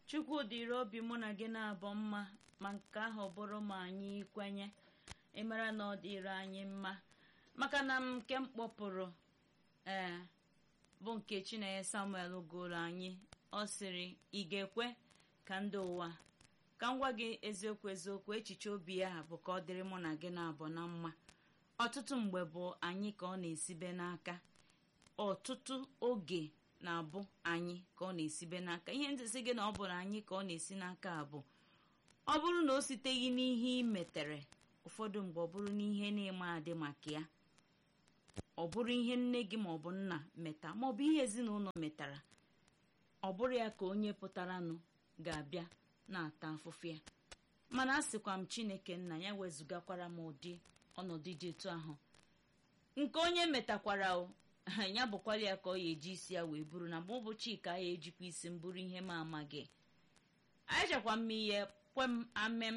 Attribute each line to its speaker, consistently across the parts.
Speaker 1: chukwu dịrị obi mụ na gị na-abụ mma ma nke ahụ bụrụ ma anyị kwenye ịmara na ọ dịrị anyị mma maka na m nke m kpọpụrụ ee bụ nke chinenye samuel gụrụ anyị ọ sịrị ị ga-ekwe ka ndị ụwa ka m gwa gị eziokwu eziokwu echiche obi ya bụ ka ọ dịrị mụ na gị na-abụ na mma ọtụtụ mgbe bụ anyị ka ọ na-esibe n'aka ọtụtụ oge na-abụ anyị ka ọ na-esibe n'aka ihe ntịsị gị na ọ bụrụ anyị ka ọ na-esi n'aka bụ ọ bụrụ na o siteghị n'ihe ị metere ụfọdụ mgbe ọ bụrụ n'ihe na-eme adị maka ya ọ bụrụ ihe nne gị maọbụ nna meta maọbụ ihe ezinụlọ metara ọ bụrụ ya ka onye pụtaranụ ga-abịa na-ata afụfụ ya mana a sịkwa m chineke nna ya wezụgakwara m ụdị ọnọdụ dị etu ahụ nke onye metakwara o ya bụkwara ya ka ọ ya eji isi ya wee buru na mgbe ụbọchị ka ya ejikwa isi m bụrụ ihe m amaghị anyachakwa m ihe kwe m amem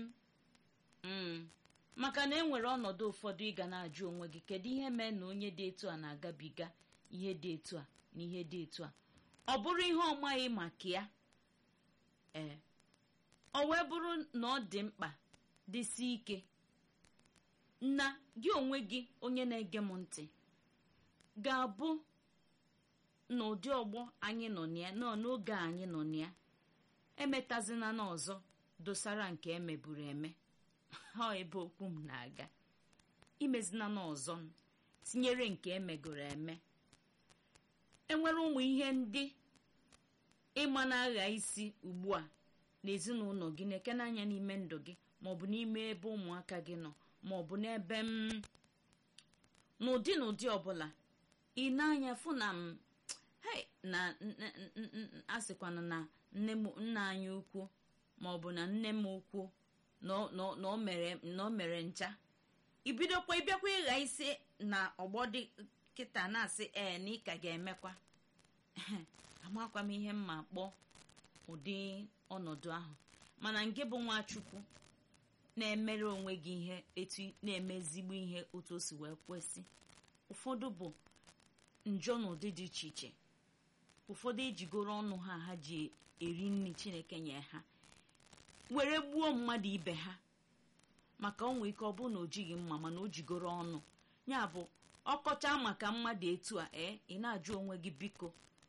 Speaker 1: maka na enwere ọnọdụ ụfọdụ ị ga na-ajụ onwe gị kedu ihe mee na onye dị etu a na-agabiga ihe dị etu a na ihe dị etu a ọ bụrụ ihe ọ maghị maka ya ee ọ wee bụrụ na ọ dị mkpa dịsi ike na gị onwe gị onye na-ege m ntị ga-abụ n'ụdị ọgbọ anyị nọ na ya nọ n'oge anyị nọ na ya emetazina n'ọzọ dosara nke emeburu eme ha ebe okwu m na-aga imezina n'ọzọ tinyere nke emegoro eme enwere ụmụ ihe ndị ịma na-agha isi ugbu a n'ezinụlọ gị na-eke n'anya n'ime ndụ gị maọbụ n'ime ebe ụmụaka gị nọ maọbụ n'ebe m n'ụdị n'ụdị ọbụla ị na-anya fụ na m na asịkwana na nne m nna anyị ukwu maọbụ na nne m ukwu na o mere ncha ibidokwa ịbịakwa ịgha isi na ọgbọ dị kịta na-asị ee na ị ka ga-emekwa amakwa m ihe mma kpọọ ụdị ọnọdụ ahụ mana nke bụ nwachukwu na-emere onwe gị ihe etu na-eme ezigbo ihe otu o si wee kwesị ụfọdụ bụ njọ n'ụdị dị iche iche ụfọdụ ejigoro ọnụ ha ha ji eri nri chineke nye ha were gbuo mmadụ ibe ha maka ọ nwee ike ọ bụrụ na o jighị mma mana o jigoro ọnụ ya bụ ọkọcha maka mmadụ etu a ee ị na-ajụ onwe gị biko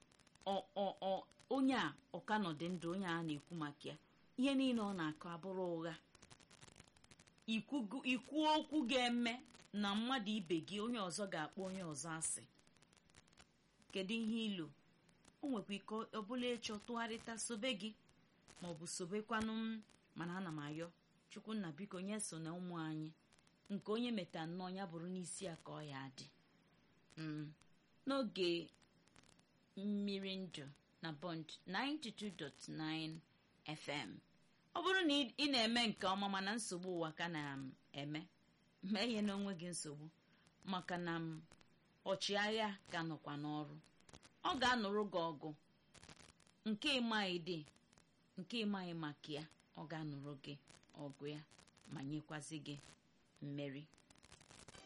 Speaker 1: onye a ọkanọdị ndụ onye a na-ekwu maka ya ihe niile ọ na-akọ abụrụ ụgha ikwu okwu ga-eme na mmadụ ibe gị onye ọzọ ga-akpọ onye ọzọ asị kedu ihe ilu o nwekwa ike ọbụla ịchọ tụgharịta sobe gị maọbụ sobekwanụ m mana ana m ayọ chukwunna biko nye so na ụmụ anyị nke onye meta nnọọ ya bụrụ n'isi ya ka ọ ya dị n'oge mmiri ndụ na bond 92.9 fm ọ bụrụ na ị na-eme nke ọma mana nsogbu ụwa ka na-eme mee ihe n'onwe gị nsogbu maka na m ọchịagha ka nọkwa n'ọrụ ọ ga-anụrụ gị ọgụ nke ịmaghị dị nke ịmaghị maka ya ọ ga-anụrụ gị ọgụ ya ma nyekwazi gị mmeri